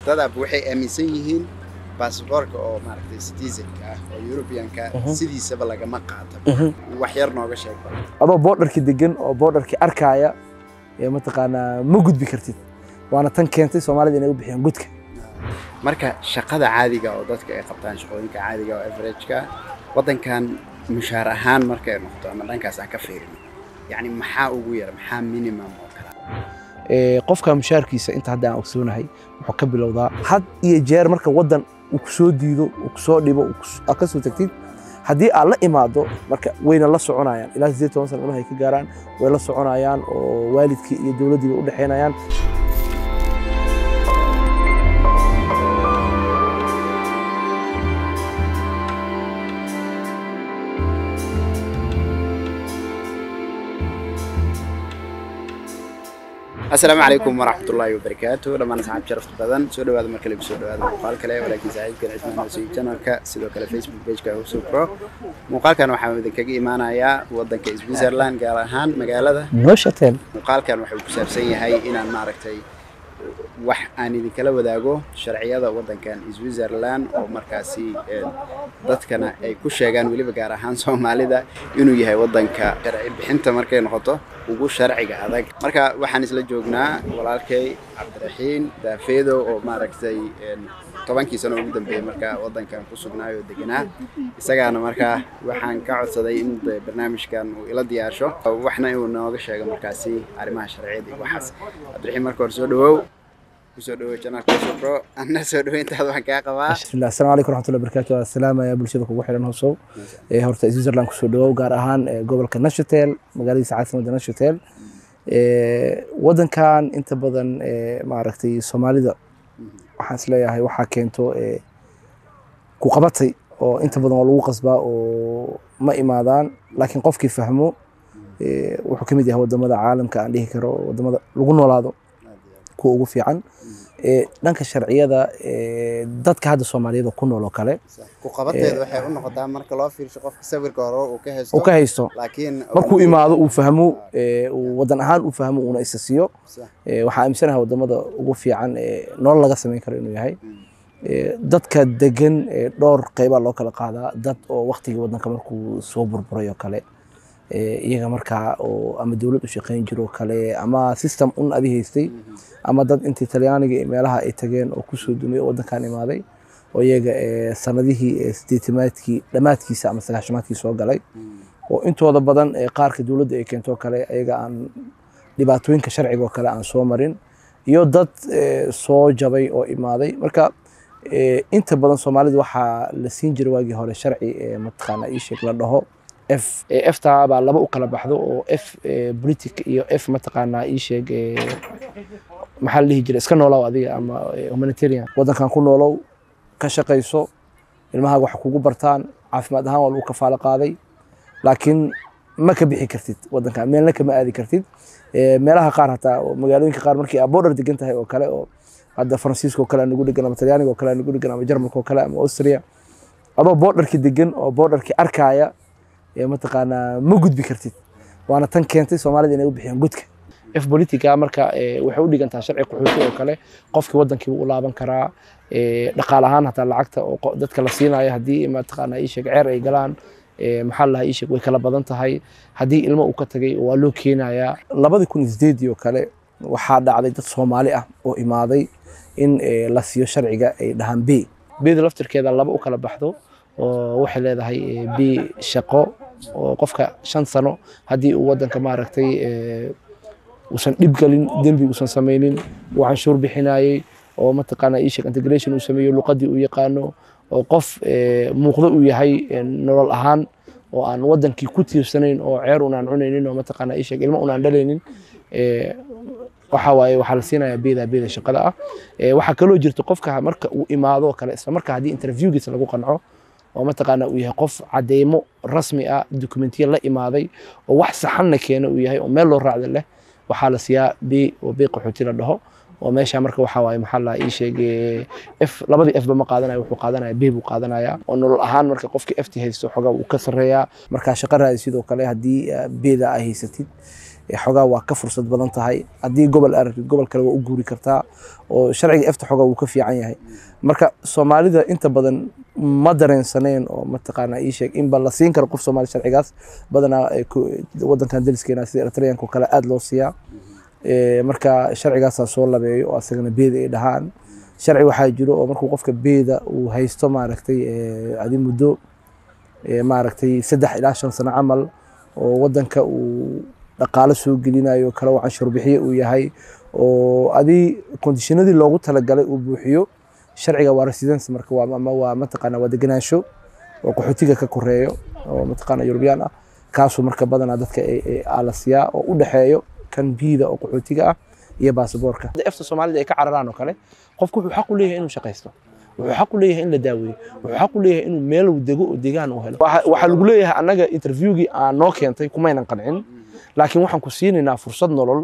dadaab waxay aaminsan yihiin baasboorka oo maaragtay citizenka ah oo europeanka Mhm. sidiisaba lagama qaato wax yar nooga sheeg bal adoo boodharkii degan oo boodharkii arkaaya ee mataqaanaa ma gudbi kartid waana tan keentay soomaalida inay u bixiyaan gudka marka shaqada caadiga oo dadka ay qabtaan shaqooyinka caadiga oo averageka waddankan mushaar ahaan markay noqoto ama dhankaas aan ka fiirino yacni maxaa ugu yar maxaa minimum oo kala Ee, qofka mushaarkiisa inta hadda aan ogsoonahay wuxuu ka bilowdaa had iyo jeer marka waddan uu ku soo diido uu ku soo dhibo uu kus- aad ka soo tagtid haddii aad la imaado marka wayna la soconayaan ilaa sideed toban sana ilmaha ay ka gaaraan way la soconayaan oo waalidkii iyo dowladdii bay u dhexaynayaan asalaamu calaykum waraxmatullaahi wabarakaatu dhammaan asxaab sharafta badan soo dhawaada mar kale kusoo dhawaada muuqaal kale walaakiin saaxiibkan cismaan hoosey channelka sidoo kale facebook pageka husub pro muuqaalkan waxaa idinkaga imaanayaa wadanka switzerland gaar ahaan magaalada nooshateen muuqaalkan wuxuu ku saabsan yahay inaan maaragtay wax aan idinkala wadaago sharciyada wadankan switzerland oo markaasi een, dadkana ay ku sheegaan weliba gaar ahaan soomaalida inuu yahay wadanka sharci bixinta markay noqoto ugu sharciga adag marka waxaan isla joognaa walaalkay cabdiraxiin daafeedo oo maaragtay een, tobankii sano ugu dambeeyey markaa wadankan ku sugnaayo deganaa isagaana markaa waxaan ka codsaday in de barnaamijkan uu ila diyaarsho waxna inuu nooga sheego markaasi arrimaha sharciyada iyo waxaas cabdiraxiin marka hore soo dhawow kusoo dhawow janaalka pro anna soo dhaweyntaada waxaan kaa qabaa bismillah asalaamu calaykum waraxmatullahi wabarakaatu waa salaamaya bulshada kugu xiran hoosow ee horta switzerland kusoo dhawow gaar ahaan ee, gobolka nashatel magaaladiisa caasimada nashatel Ee, wadankan inta badan ee, maaragtay soomaalida waxaan isleeyahay waxaa keento ee, ku qabatay oo inta badan waa lagu qasbaa oo ma imaadaan laakiin qofkii fahmo ee, wuxuu ka mid yahay wadamada caalamka aan dhihi karo wadamada lagu noolaado kuwa ugu fiican Ee, dhanka sharciyada ee, dadka hadda soomaaliyada ku nool oo kale ku qabateeda waxay u noqotaa marka loo fiirsho qofka sawirka hore uu ka haysto uu ka haysto laakiin markuu imaado uu fahmo ee, uu wadan ahaan uu fahmo uuna isa siiyo Sax. Ee, waxaa aaminsanahay wadamada ugu fiican ee nolol laga samayn karo inuu yahay Ee, dadka degan ee, dhowr qeybaa loo kala qaadaa dad oo waktigii wadanka markuu soo burburay oo kale ee, iyaga markaa oo ama dowlad u shaqeyn jiro oo kale ama system un adi haystay ama dad intii talyaaniga iyo meelaha ay tageen oo kusoo dumay oo wadankan imaaday oo iyaga ee, sanadihii ee, sideetimaadkii dhammaadkiisa ama sagaashamaadkii soo galay oo intooda badan ee qaarka dowladda ay keento oo kale ayaga aan dhibaatooyinka sharciga oo kale aan soo marin iyo dad ee, soo jabay oo imaaday marka ee, inta badan soomaalida waxaa la siin jiray waagii hore sharci ee mataqaana ii sheeg la dhaho f ee, fta baa laba u kala baxdo oo f ee, politic iyo f mataqaana ii sheeg ee, maxaa la dhihi jiray iska noolow adiga ama ee, humanitarian wadankan ku noolow ka shaqayso ilmahaaga wax kugu bartaan caafimaad ahaan waa lagu kafaalo qaaday laakiin ma ka bixi kartid wadanka meelna kama aadi kartid Ee, meelaha qaar hataa oo magaalooyinka qaar markii aad border degan tahay oo kale oo hadda faransiiska oo kale aan nagu degan ama talyaaniga oo kale aan nagu degan ama jarmalka oo kale ama austria adoo boodharkii degan oo boodharkii arkaaya ee mataqaanaa ma gudbi kartid waana tan keentay soomaalida inay u bixiyaan gudka f politica marka ee, waxay u dhigantaa sharci qaxooti oo kale qofkii wadankii u laaban karaa ee, dhaqaale ahaan hataa lacagta oo qo- dadka la siinayo haddii mataqaanaa ii sheeg ceer ay galaan ee, maxaa la dhahaa ii sheeg way kala badan tahay haddii ilmo uu ka tagay waa loo keenayaa labadii kun iyo sideedii oo kale waxaa dhacday dad soomaali ah oo imaaday in ee, la siiyo sharciga ay dhahaan b bda laftirkeeda laba u kala baxdo oo waxay leedahay ee, b shaqo oo qofka shan sano haddii uu wadanka maaragtay ee, uusan dhib galin dembi uusan samaynin uu canshuur bixinayey oo mataqaana ii sheeg integration uu sameeyo luqadii uu yaqaano oo qof ee, muuqdo uu yahay ee, nolol ahaan oo aan wadankii ku tiirsanayn oo ceer unaan cunaynin oo mataqaana ii sheeg ilmo unaan dhalaynin ee, waxa waaye waxaa la siinayaa beeda beeda shaqada ah Ee, waxaa kaloo jirta qofka marka uu imaado oo kale isla marka haddii interviewgiisa lagu qanco oo mataqaana uu yahay qof cadeymo rasmi ah dokumentiya la imaaday oo wax saxanna keena uu yahay oo meel loo raacda leh waxaa la siiyaa b oo b qaxooti la dhaho oo meesha marka waxaa waaye maxaa la ii sheegay f labadii f ba ma qaadanaya wuxuu qaadanaya b buu qaadanaya oo nolol ahaan marka qofkii ft haysto xogaa wuu ka sarreeyaa markaa shaqo raadi sidoo kale haddii beda ay haysatid xogaa waa ka fursad badan tahay haddii gobol aragtid gobol kale waa u guuri kartaa oo sharciga efta xogaa wuu ka fiican yahay marka soomaalida inta badan ma dareensaneen oo mataqaanaa ii sheeg inba la siin karo qof soomaali sharcigaas badanaa wadankan daliskeena sida eritreanka oo kale aada loo siiyaa marka sharcigaasaa soo labeeyo oo asagana beeda ay dhahaan sharci waxaa jiro oo markuu qofka beeda uu haysto maaragtay adi muddo maaragtay saddex ilaa shan sano camal oo wadanka uu dhaqaalo soo gelinayo kale oo canshuur bixiye uu yahay oo adi kondishinadii loogu talagalay uu buuxiyo sharciga waa residence marka waa ama waa mataqaana waa degenaansho oo qaxootiga ka koreeyo oo mataqaana European ah kaasoo marka badanaa dadka la siiyaa oo u dhexeeyo kan biida oo qaxootiga ah iyo baasaboorka efta soomaalida ay ka cararaan oo kale qofku wuxuu xaq u leeyahay inuu shaqaysto wuxuu xaq u leeyahay in la daaweeyo wuxuu xaq u leeyahay inuu meel uu dego oo deegaan uu helo waxaa lagu leeyahay annaga interviewgii aan noo keentay kumaynan qancin laakiin waxaan ku siinaynaa fursad nolol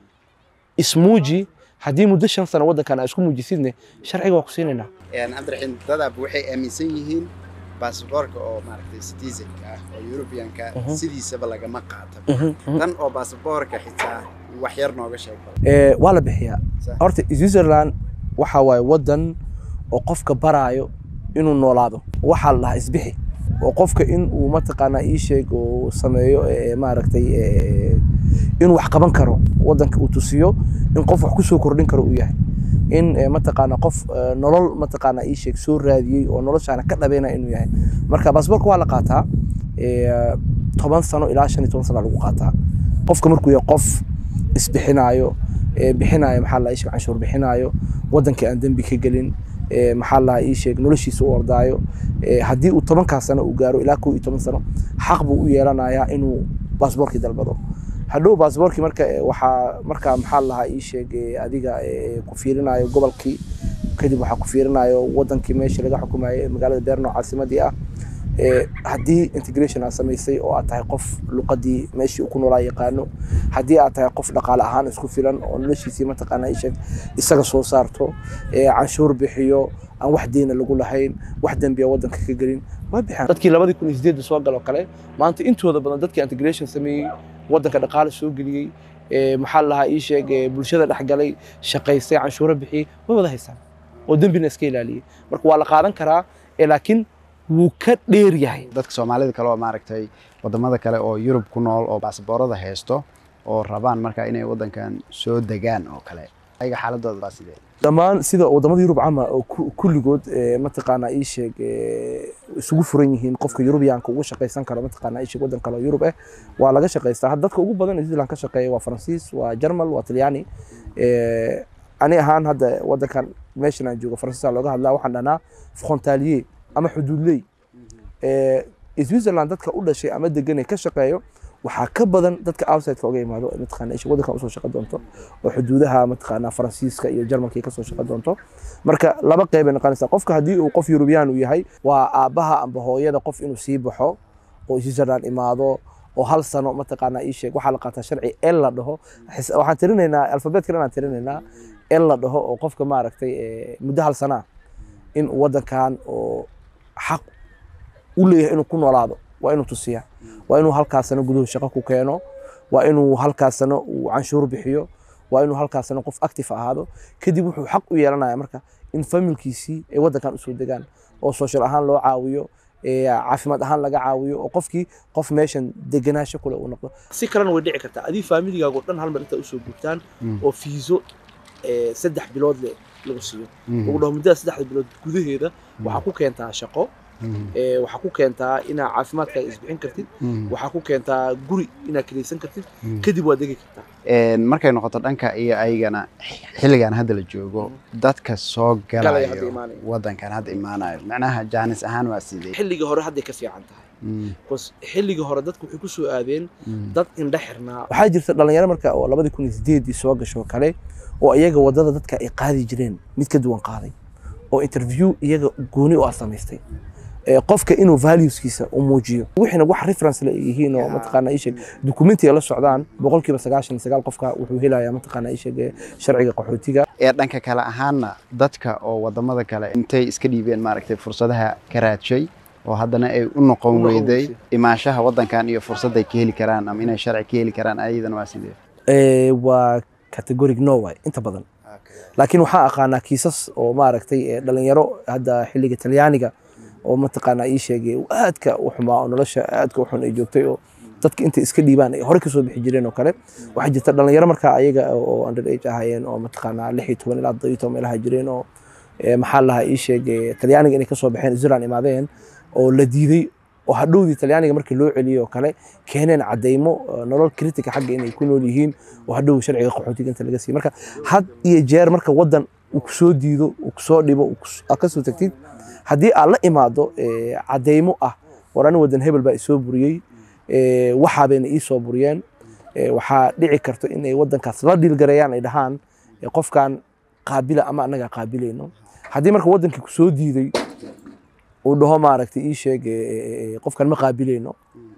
ismuuji haddii muddo shan sano waddankan aa isku muujisidne sharciga waa ku siinaynaa cabdiraxiin dadaab waxay aaminsan yihiin baasaboorka oo maaragtay citizenka ah oo Europeanka sidiisaba lagama qaato tan oo baasaboorka xitaa wax yar nooga sheeg ee waa la bixiyaa horta Switzerland waxa waaye wadan oo qofka baraayo inuu noolaado waxaa la dhahaa isbixi oo qofka in uu mataqaanaa ii sheeg oo sameeyo maaragtay inuu wax qaban karo wadanka uu tusiyo in qof wax kusoo kordhin karo uu yahay in mataqaana qof nolol mataqaana ii sheeg soo raadiyey oo noloshaana ka dhabeynaya inuu yahay marka baasaboorka waa la qaataa toban sano ilaa shan iyo toban sano lagu qaataa qofka markuu yahay qof isbixinaayo bixinaayo maxaa la sheeg canshuur bixinaayo wadankii aan dembi ka gelin maxaa la ii sheeg noloshiisa u ordaayo haddii uu tobankaa sano uu gaaro ilaa kow iyo toban sano xaq buu u yeelanayaa inuu baasaboorkii dalbado hadhow baasaboorkii marka waxaa markaa maxaa lahaa ii sheeg adiga ku fiirinayo gobolkii kadib waxaa ku fiirinayo wadankii meeshii laga xukumayo magaalada beerno caasimadii ah haddii integration aad samaysay oo aad tahay qof luqadii meeshii uu ku noolaa yaqaano haddii aad tahay qof dhaqaale ahaan isku filan oo noloshiisii mataqaana isheg isaga soo saarto canshuur bixiyo aan wax deyna lagu lahayn wax dembiya wadanka ka gelin waa bixaan dadkii labadii kun iyo sideedda soo galoo kale maanta intooda badan dadkii integration sameeyey wadanka dhaqaale soo geliyey maxaa lahaa ii sheeg bulshada dhexgalay shaqaystay canshuuro bixiyey way wada haystaan oo dembina iska ilaaliyey marka waa la qaadan karaa laakiin wuu ka dheer yahay dadka soomaalida kale oo maaragtay wadamada kale oo yurub ku nool oo baasaboorada haysto oo rabaan markaa inay wadankan soo degaan oo kale ayaga xaaladooda baa sidee dhammaan sida wadamada yurub cama oo kulligood mataqaanaa ii sheeg isugu furan yihiin qofka yurubiyaanka ugu shaqaysan karo mataqaanaa ii sheeg wadan kale oo yurub ah waa laga shaqaystaa dadka ugu badan ee Switzerland ka shaqeeya waa Faransiis waa Jarmal waa Talyaani ani ahaan hadda wadankan meeshan aan joogo Faransiiska looga hadlaa waxaan dhahnaa frontalier ama xuduudley Switzerland dadka u dhashay ama degan ee ka shaqeeyo waxaa ka badan dadka outside-ka uga yimaado mataqaana isha wadankan usoo shaqo doonto oo xuduudaha mataqaana faransiiska iyo jarmalka kasoo shaqo doonto marka laba qeyb ay noqonaysaa qofka haddii uu qof eurubiyaan uu yahay waa aabbaha amba hooyada qof inuu sii baxo oo switzerland imaado oo hal sano mataqaana ii sheeg waxaa la qaataa sharci el la dhaho waxaan tirinaynaa alfabeetka inaan tirinaynaa el la dhaho oo qofka maaragtay muddo hal sanaa in uu wadankan oo xaq u leeyahay inuu ku noolaado waa inuu tusiyaa waa inuu halkaas sano guduhu shaqo ku keeno waa inuu halkaas sano uu canshuur bixiyo waa inuu halkaas sano qof active ahaado kadib wuxuu xaq u yeelanaya marka in familkiisii ay wadankan usoo degaan oo social ahaan loo caawiyo caafimaad ahaan laga caawiyo oo qofkii qof meeshan degenaansho kule uu noqdo si kalena way dhici kartaa adii faamiligaago dhan hal mar intaa usoo guurtaan oo fiiso saddex bilood le lagu siiyo lagu dhaho muddada saddexda bilood gudaheeda waxaa ku keentaa shaqo waxaa ku keentaa inaad caafimaadkaaga isbixin kartid waxaa ku keentaa guri inaad kiraysan kartid kadib waad degi kartaa markay noqoto dhanka iyo ayagana xilligan hadda la joogo dadka soo galayo wadankan hadda imaanayo macnaha jaanis ahaan waa sidee xilligii hore hadday ka fiican tahay bcause xilligii hore dadku waxay ku soo aadeen dad indhe xirnaa waxaa jirta dhalinyaro marka oo labadii kun iyo sideedii soo gasho kale oo iyaga wadada dadka ay qaadi jireen mid ka duwan qaaday oo interview iyaga gooni u ah samaystay qofka inuu valueskiisa u muujiyo wixiina wax reference la yihiin oo mataqaana isheg documentiga la socdaan boqolkiiba sagaashan iyo sagaal qofka wuxuu helayaa mataqaana isheg sharciga qaxootiga ee dhanka kale ahaana dadka oo wadamada kale intay iska dhiibeen maaragtay fursadaha ka raadshay oo haddana ay u noqon U noqon weyday weysay. imaanshaha waddankan iyo fursadday ka heli karaan ama inay sharci ka heli karaan ayadana waa sidee Eh, waa categoric no way inta badan laakiin waxaa aqaanaa kiisas oo maaragtay eh, dhalinyaro hadda xilliga talyaaniga oo mataqaanaa ii sheegay uu aadka u xumaa oo nolosha aadka u xun ay joogtay oo dadka intay iska dhiibaan ay hore kasoo bixi jireen oo kale waxaa jirta dhalinyaro markaa ayaga oo under age ahaayeen oo mataqaanaa lix iyo toban ilaa toddoba iyo toban meelaha jireen oo eh, maxaa lahaa ii sheegay talyaaniga inay kasoo baxeen Switzerland imaadeen oo la diiday oo hadhowdii talyaaniga markii loo celiyey oo kale keeneen cadeymo eh, nolol kritika xagga inay ku nool yihiin oo hadhow sharciga qaxootiga inta laga siiy marka had iyo jeer marka wadan uu kusoo diido uu kusoo dhibo uu kus- aad kasoo tagtid haddii aad la imaado eh, cadeymo ah war ani wadan hebel baa isoo buriyey eh, waxaa bayna iisoo buriyeen eh, waxaa dhici karto inay wadankaas la dhiilgareeyaan ay dhahaan eh, qofkan qaabila ama annagaa qaabilayno haddii marka wadankii kusoo diiday uu dhaho maaragtay ii sheeg eh, eh, eh, qofkan ma qaabilayno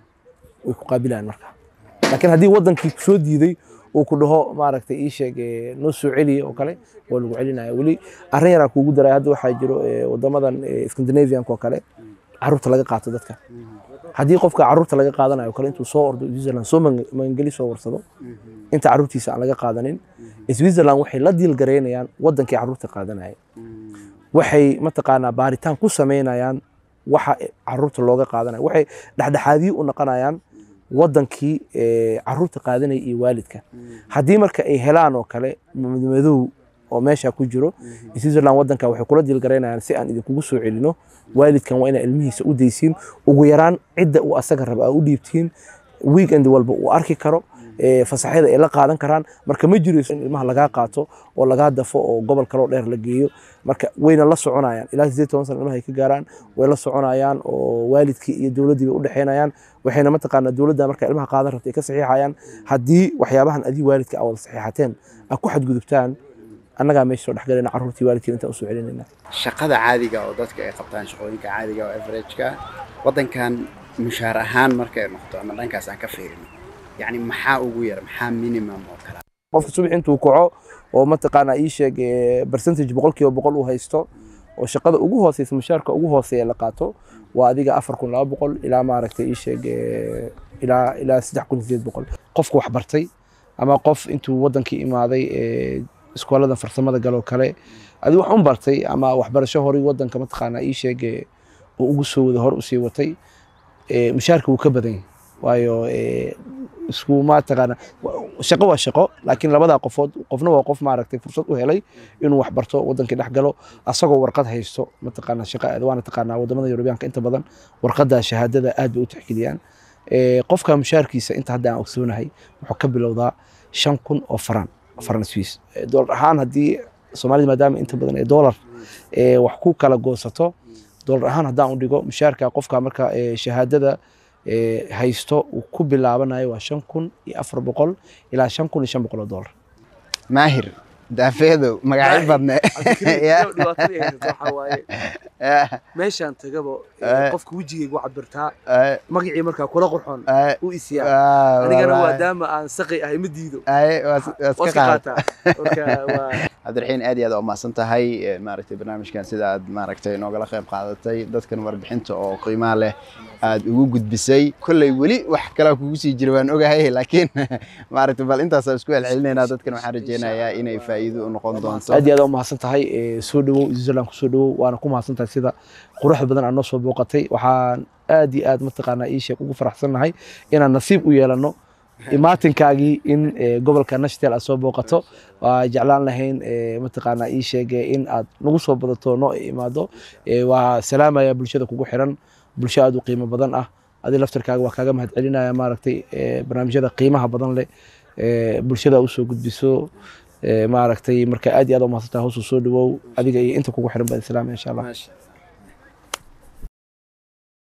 way ku qaabilayaan marka laakiin haddii wadankii kusoo diiday uu ku dhaho maaragtay ii sheeg eh, noo soo celiya oo kale waa lagu celinaya weli arrin yaraa kuugu daray hadda waxaa jiro eh, wadamadan eh, scandinavianka oo kale caruurta laga qaato dadka haddii qofka caruurta laga qaadanayo oo kale intuu soo ordo switzerland soo magan- magangeli soo warsado inta caruurtiisa aan laga qaadanin switzerland waxay la diilgareynayaan wadankii caruurta qaadanaya waxay mataqaanaa baaritaan ku sameynayaan waxa caruurta looga qaadanayo waxay dhexdhexaadiyo u noqonayaan wadankii eh, caruurta qaadanaya iyo waalidka haddii marka ay helaan oo kale madow oo meesha ku jiro switzerland wadanka waxay kula diilgaraynayaan si aan idinkugu soo celino waalidkan waa inaa ilmihiisa u daysiin ugu yaraan cidda uu asaga raba aa u dhiibtiin weekend walba uu arki karo eh, fasaxyada ay la qaadan karaan marka ma jirayso in ilmaha lagaa qaato oo lagaa dafo oo gobol kaloo dheer la geeyo marka wayna la soconayaan ilaa sideed toban sana ilmaha ay ka gaaraan way la soconayaan oo waalidkii iyo dowladdii bay u dhexeynayaan waxayna mataqaanaa dowladda marka ilmaha qaadan rabta ay ka saxiixayaan haddii waxyaabahan adii waalidka aa wada saxiixateen aa ku xadgudubtaan annagaa meesha soo dhexgalayna carruurtii waalidkiina intaan usoo celinayna shaqada caadiga oo dadka ay qabtaan shaqooyinka caadiga oo averageka waddankan mushaar ahaan markay noqoto ama dhankaas aan ka fiirino yacni maxaa ugu yar maxaa minimum oo kale qofka subax intuu kaco oo mataqaanaa ii sheeg eh, percentage boqolkiiba boqol uu haysto oo shaqada ugu hooseysa mushaarka ugu hooseeya la qaato waa adiga afar kun laba boqol ilaa maaragtay ii sheeg eh, ilaa ilaa saddex kun sideed boqol qofka wax bartay ama qof intuu wadankii imaaday eh, iskoolada farsamada galoo kale adi wax un bartay ama waxbarasho horay wadanka mataqaanaa ii sheeg eh, oo ugu soo wada hor usii watay eh, mushaarka wuu ka badan yahay waayo eh, isku mataqaana shaqo waa shaqo laakiin labadaa qofood qofna waa qof maaragtay fursad u helay inuu wax barto wadankii dhex galo asagoo warqad haysto mataqaana shaqa aad waana taqaanaa wadamada yurubiyaanka inta badan warqadda shahaadada aad bay u tixgeliyaan Eh, qofka mushaarkiisa inta hadda aan ogsoonahay wuxuu ka bilowdaa shan kun oo faran faran swiss Eh, doolar ahaan haddii soomaalida maadaama inta badan ee doolar eh, wax ku kala goosato doolar ahaan haddaan u dhigo mushaarka qofka marka eh, shahaadada eh, haysto uu ku bilaabanayo waa shan kun iyo afar boqol ilaa shan kun iyo shan boqol oo doolar maahir daafeedo magacyo badne meeshaan tagaba Eh. qofka wejigaygu cabirtaa Ay, magacii markaa kula qurxoon ay, u isiyaa waa, anigana wallaahi. maadaama aan saqi ahay ma diido Ay, waa is- waa iska waa iska qaad. qaataa marka waa cabdiraxiin aad iyo aad u mahadsan tahay eh, maaragtay barnaamijkan sida aad maaragtay noogala qayb qaadatay dadkan warbixinta oo qiimaha leh aad ugu gudbisay kolley weli wax kalaa kugu sii jira waan ogahay laakiin maaragtay bal intaasaan isku celcelinaynaa dadkan waxaan rajeynayaa inay faa'iido u noqon doonto aad iyo aad u mahadsan tahay eh, soo dhawow switzerland ku soo dhawow waana ku mahadsan tahay sida quruxda badan aad noo soo booqatay waxaan aad iyo aad mataqaanaa ii sheeg ugu faraxsannahay inaan nasiib u yeelano imaatinkaagii in eh, gobolka nashtel aad soo booqato waa jeclaan lahayn eh, mataqaanaa ii sheege in aad nagu soo badato noo imaado Eh, waa salaamaya bulshada kugu xiran bulsho aad u qiimo badan ah adi laftarkaaga waa kaaga mahad celinaya maaragtay eh, barnaamijyada qiimaha badan leh eh, bulshada usoo gudbiso eh, maaragtay marka aad iyo aad u mahadsantahay hoosu soo dhawow adiga iyo inta kugu xiran baa islaamaya insha allah Maasha.